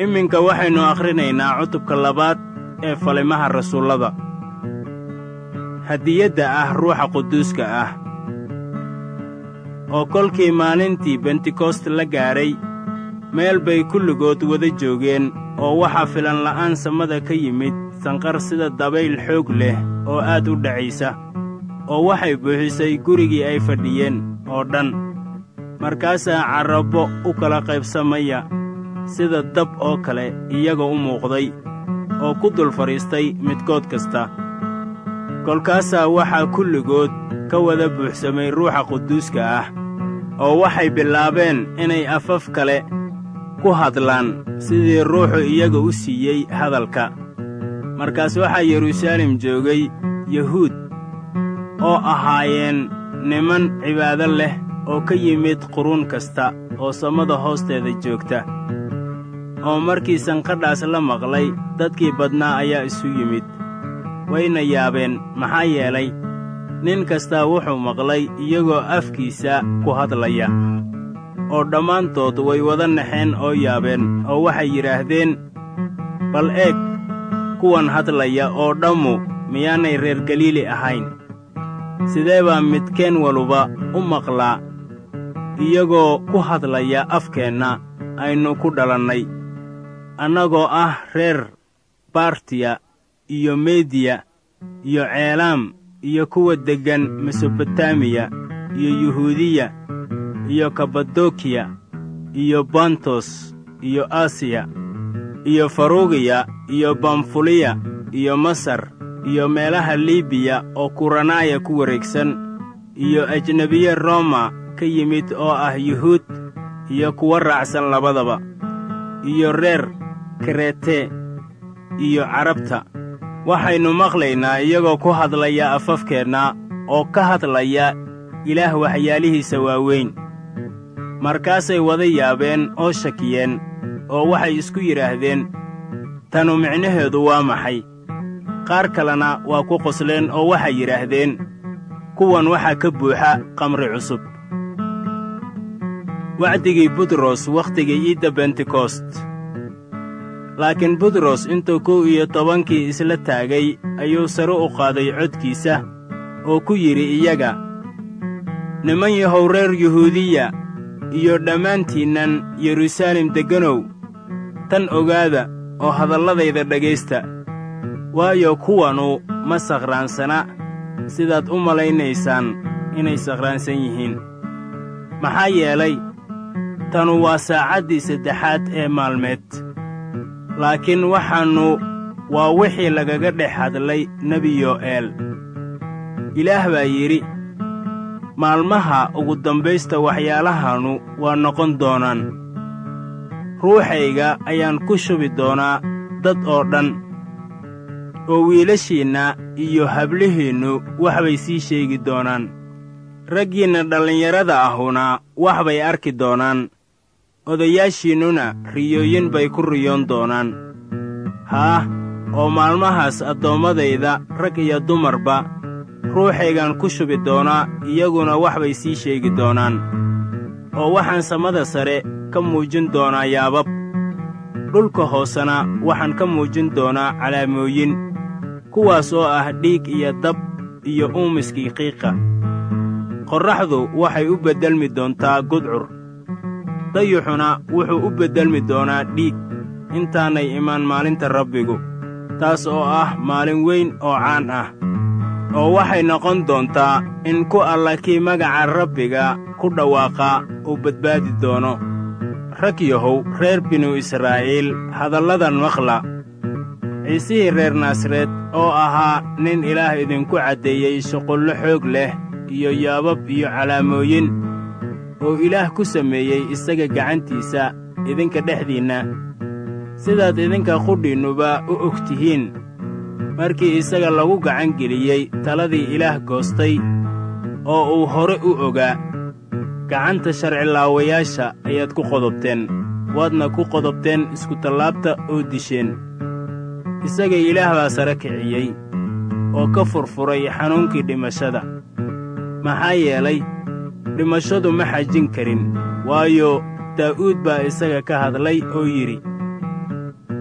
iminka waxaynu akhrinaynaa cutubka labaad ee falimaha rasuullada hadiyadda ah ruuxa quduuska ah oo kolkii maalintii bentekost la gaadhay meel bay kulligood wada joogeen oo waxaa filanla'aan samada ka yimid sanqar sida dabayl xoog leh oo aad u dhacaysa oo waxay buuxisay gurigii ay fadhiyeen oo dhan markaasaa carrabbo u kala qaybsamaya sida dab oo kale iyaga u muuqday oo ku dul fadhiistay midkood kasta kolkaasaa waxaa kulligood ka wada buuxsamay ruuxa quduuska ah oo waxay bilaabeen inay afaf kale ku hadlaan sidii ruuxu iyaga u siiyey hadalka markaas waxaa yeruusaalem joogay yuhuud oo ahaayeen niman cibaado leh oo ka yimid quruun kasta oo samada hoosteeda joogta oo markii sanqadhaas la maqlay dadkii badnaa ayaa isu yimid wayna yaabeen maxaa yeelay nin kastaa wuxuu maqlay iyagoo afkiisa ku hadlaya oo dhammaantood way wada naxeen oo yaabeen oo waxay yidhaahdeen bal eeg kuwan hadlaya oo dhammu miyaanay reer galiili ahayn sidee baa midkeen waluba u maqlaa iyagoo ku hadlaya afkeenna aynu ku dhalannay annagoo ah reer bartiya iyo mediya iyo ceelaam iyo kuwa deggan mesobotamiya iyo yuhuudiya iyo kabadokiya iyo bantos iyo asiya iyo farugiya iyo bamfuliya iyo masar iyo meelaha libiya oo kuranaaya ku wareegsan iyo ajnebiye roma ka yimid oo ah yuhuud iyo kuwa raacsan labadaba iyo reer krete iyo carabta waxaynu maqlaynaa iyagoo ku hadlaya afafkeenna oo ka hadlaya ilaah waxyaalihiisa waaweyn markaasay wada yaabeen oo shakiyeen oo waxay isku yidhaahdeen tanu micnaheedu waa maxay qaar kalena waa ku qosleen oo waxay yidhaahdeen kuwan waxaa ka buuxa qamri cusub wacdigii butros wakhtigii iidda bentekost laakiin butros intuu kow iyo tobankii isla taagay ayuu sare u qaaday codkiisa oo ku yidhi iyaga niman yahow reer yuhuudiya iyo dhammaantiinnan yeruusaalem degganow tan ogaada oo hadalladayda dhegaysta waayo kuwanu ma sakhraansana sidaad u malaynaysaan inay sakhraansan yihiin maxaa yeelay tanu waa saacaddii saddexaad ee maalmeed laakiin waxaannu waa wixii lagaga dhex hadlay nebi yo'eel ilaah baa yidhi maalmaha ugu dambaysta waxyaalahannu waa noqon doonaan ruuxayga ayaan ku shubi doonaa dad oo dhan oo wiilashiinna iyo hablihiinnu wax bay sii sheegi doonaan raggiinna dhallinyarada ahuna wax bay arki doonaan odayaashiinnuna riyooyin bay ku riyoon doonaan haah oo maalmahaas addoommadayda rag iyo dumarba ruuxaygaan ku shubi doonaa iyaguna wax bay sii sheegi doonaan oo waxaan samada sare ka muujin doonaa yaabab dhulka hoosena waxaan ka muujin doonaa calaamooyin kuwaas oo ah dhiig iyo dab iyo uumiskii qiiqa qorraxdu waxay u beddelmi doontaa gudcur dayuxuna wuxuu u beddelmi doonaa dhiig intaanay imaan maalinta rabbigu taas oo ah maalin weyn oo caan ah oo waxay noqon doontaa in ku alla kii magaca rabbiga ku dhawaaqa uu badbaadi doono rag yahow reer binu israa'iil hadalladan maqla ciisihii reer naasareed oo ahaa nin ilaah idinku caddeeyey shuqullo xoog leh iyo yaabab iyo calaamooyin oo ilaah ku sameeyey isaga gacantiisa idinka dhexdiinna sidaad idinka qudhiinnuba u og tihiin markii isaga lagu gacan geliyey taladii ilaah goostay oo uu hore u ogaa gacanta sharcilaawayaasha ayaad ku qodobteen waadna ku qodobteen iskutallaabta oo disheen isaga ilaah baa sare kiciyey oo ka furfuray xanuunkii dhimashada maxaa yeelay dhimashadu ma xajin karin waayo daa'uud baa isaga ka hadlay oo yidhi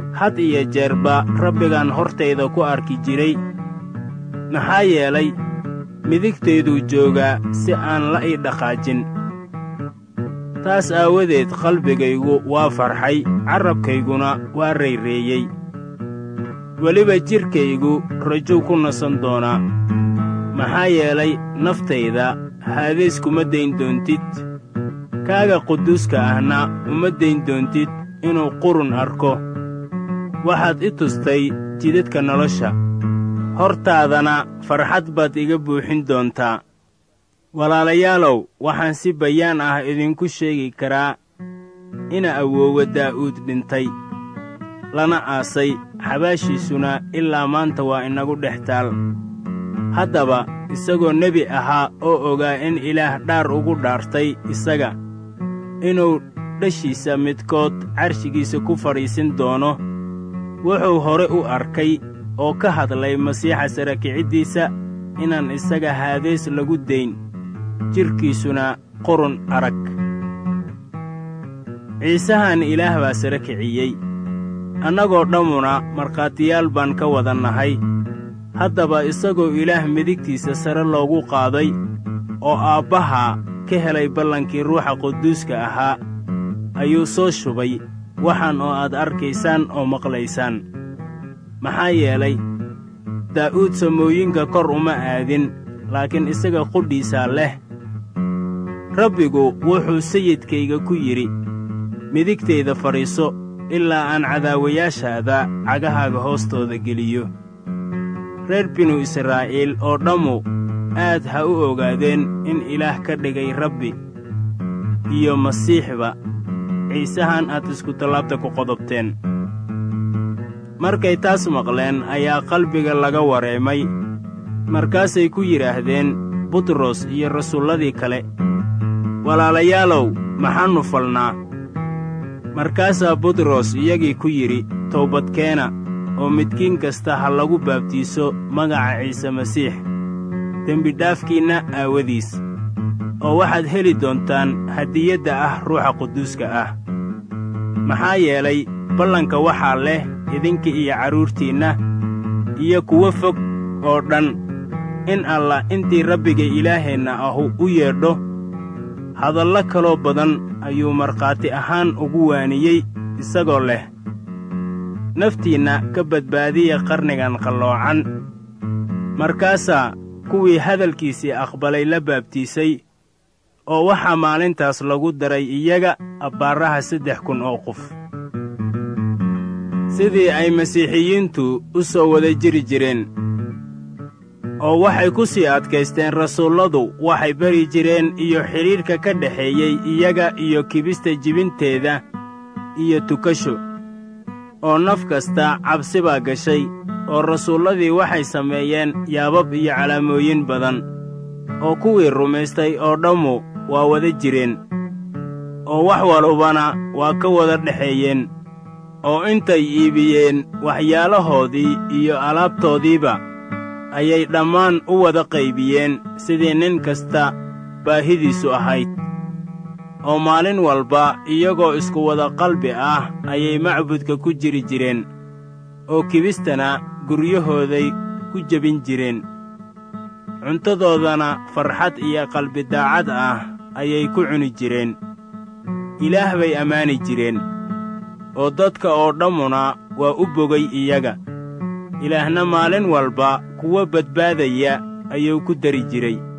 had iyo jeerba rabbigaan hortayda ku arki jiray maxaa yeelay midigtayduu joogaa si aan la ii dhaqaajin taas aawadeed qalbigaygu waa farxay carrabkayguna waa rayreeyey weliba jidhkaygu rajow ku nasan doonaa maxaa yeelay naftayda haadays kuma dayn doontid kaaga quduuska ahna uma dayn doontid inuu qurun arko waxaad i tustay jidadka nolosha hortaadana farxad baad iga buuxin doontaa walaalayaalow waxaan si bayaan ah idinku sheegi karaa ina awoowa daa'uud dhintay lana aasay xabaashiisuna ilaa maanta waa inagu dhex taal haddaba isagoo nebi ahaa oo ogaa in ilaah dhaar ugu dhaartay isaga inuu dhashiisa midkood carshigiisa ku fadhiisin doono wuxuu hore u arkay oo ka hadlay masiixa sara kiciddiisa inaan isaga haadays lagu dayn jidhkiisuna qurun arag ciisahan ilaah baa sara kiciyey annagoo dhammuna markhaatiyaal baan ka wada nahay haddaba isagoo ilaah midigtiisa sare loogu qaaday oo aabbaha ka helay ballankii ruuxa quduuska ahaa ayuu soo shubay waxaan oo aad arkaysaan oo maqlaysaan maxaa yeelay daa'uud samooyinka kor uma aadin laakiin isaga qudhiisaa leh rabbigu wuxuu sayidkayga ku yidhi midigtayda fadhiiso ilaa aan cadaawayaashaada cagahaaga hoostooda geliyo reer binu israa'iil oo dhammu aad ha u ogaadeen in ilaah ka dhigay rabbi iyo masiixba ciisahan aad iskutallaabta ku qodobteen markay taas maqleen ayaa qalbiga laga wareemay markaasay ku yidhaahdeen butros iyo rasuulladii kale walaalayaalow maxaannu falnaa markaasaa butros iyagii ku yidhi towbadkeena oo midkiin kasta ha lagu baabtiiso magaca ciise masiix dembidhaafkiinna aawadiis oo waxaad heli doontaan hadiyadda ah ruuxa quduuska ah maxaa yeelay ballanka waxaa leh idinka iyo carruurtiinna iyo kuwo fog oo dhan in allah intii rabbiga ilaaheenna ahu u yeedho hadallo kaloo badan ayuu markhaati ahaan ugu waaniyey isagoo leh naftiinna ka badbaadiya qarnigan qalloocan markaasaa kuwii hadalkiisii aqbalay la baabtiisay oo waxaa maalintaas lagu daray iyaga abbaaraha saddex kun oo qof sidii ay masiixiyiintu u soo wada jiri jireen oo waxay ku sii adkaysteen rasuulladu waxay bari jireen iyo xidhiidhka ka dhexeeyey iyaga iyo kibista jibinteeda iyo tukasho oo naf kasta cabsi baa gashay oo rasuulladii waxay sameeyeen yaabab iyo calaamooyin badan oo kuwii rumaystay oo dhammu waa wada jireen oo wax walbana waa ka wada dhexeeyeen oo intay iibiyeen waxyaalahoodii iyo alaabtoodiiba ayay dhammaan u wada qaybiyeen sidii nin kasta baahidiisu ahayd oo maalin walba iyagoo isku wada qalbi ah ayay macbudka ku jiri jireen oo kibistana guryahooday ku jebin jireen cuntadoodana farxad iyo qalbi daacad ah ayay ku cuni jireen ilaah bay ammaani jireen oo dadka oo dhammuna waa u bogay iyaga ilaahna maalin walba kuwa badbaadaya ayuu ku dari jiray